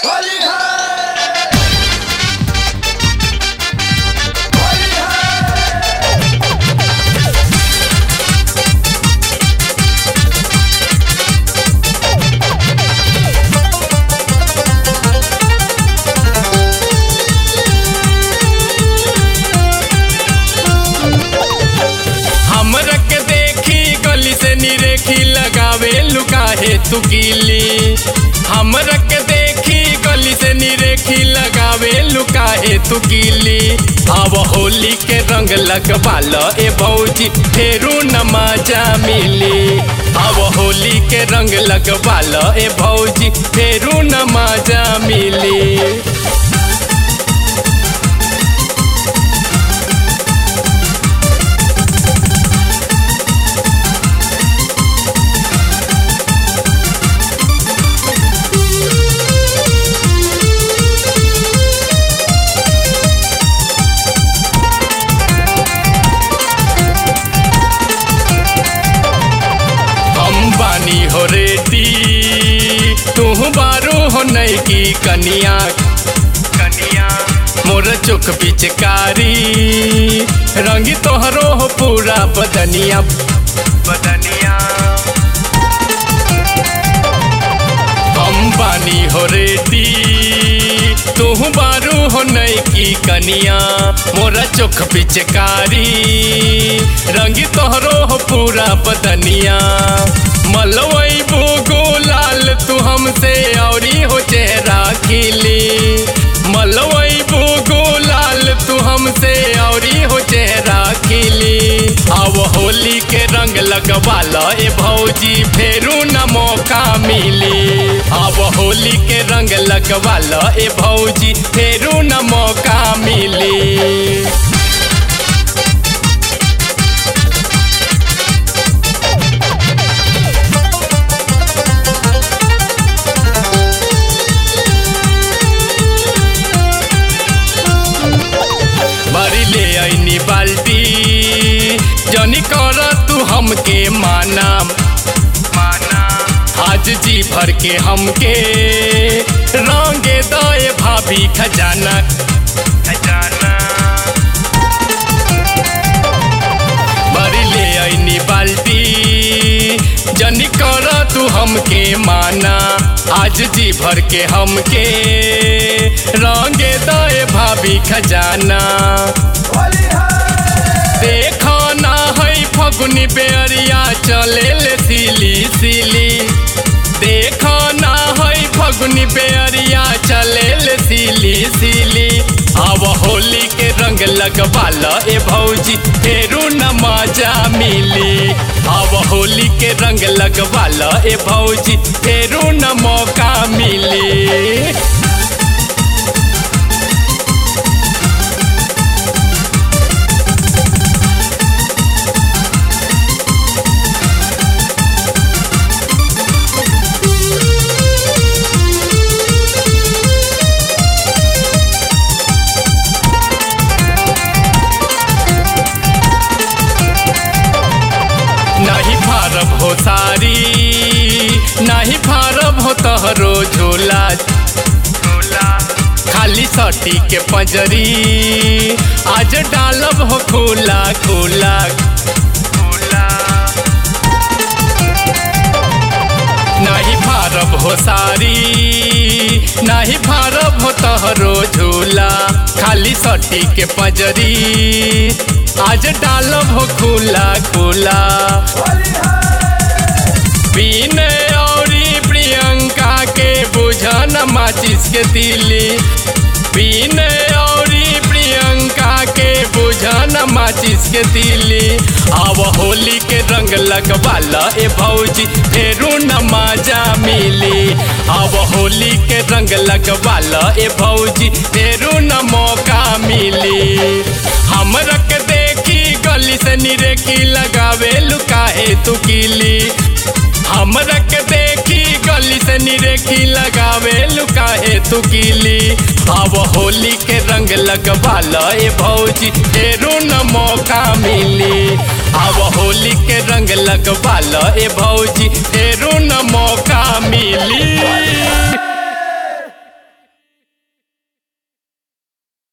होली है होली है हमरा के देखी गली से निरेखी लगावे लुकाहे तू गिली हमरा के देखी गली से निरेखी लगावे लुकाहे तू गिली अब होली के रंग लगवाल ए भौजी फेरू नमाजा मिली अब होली के रंग लगवाल ए भौजी फेरू नमाजा मिली हम बानी हो रेती तू बारू हो नई की कनिया कनिया मोर चुक पिचकारी रंगी तोहरो हो पूरा बदनिया बदनिया हम बानी हो रेती तू बारू हो नई की कनिया मोरा चोख पिचकारी रंगी तोहरो हो पूरा बदनिया मलवई बोगो लाल तू हमसे औरी हो चेहरा खिली मलवई बोगो लाल तू हमसे औरी हो चेहरा खिली अब होली के रंग लगवाल ए भौजी फेरू न मौका मिली अब होली के रंग लगवाल ए भौजी फेरू न मौका मिली भरी ले ऐनी बाल्टी जनी कर तू हमके माना माना आज जी भर के हमके रंगे दए भाभी खजाना खजाना भरी ले ऐनी बाल्टी जनी कर तू हमके माना आज जी भर के हमके रंगे दए भाभी खजाना होली है देखो ना है फगुनी बेरिया चले ले सिली सिली देखो ना है फगुनी बेरिया चले ले सिली सिली अब होली के रंग लगवाल ए भौजी फेरू न मजा मिली अब होली के रंग लगवाल ए भौजी फेरू न मौका मिली नहीं फारब हो सारी नहीं फारब हो तहरो झोला झोला खाली सटी के पंजरी आज डालब हो खोला खोला खोला नहीं फारब हो सारी नहीं फारब हो तहरो झूला खाली सटी के पंजरी आज डालब हो खुला खुला होली है विनय औरी प्रियंका के बुझन माचिस के तिली विनय औरी प्रियंका के बुझन माचिस के तिली अब होली के रंग लगवाल ए भौजी फेरू न मजा मिली अब होली के रंग लगवाल ए भौजी फेरू न मौका मिली हमरा के देखी गली से निरेखी लगावे लुकाहे तू किली हमरा के देखी गली से निरेखी लगावे लुकाहे तू किली अब होली के रंग लगवाल ए भौजी फेरू न मौका मिली अब होली के रंग लगवाल ए भौजी फेरू न मौका मिली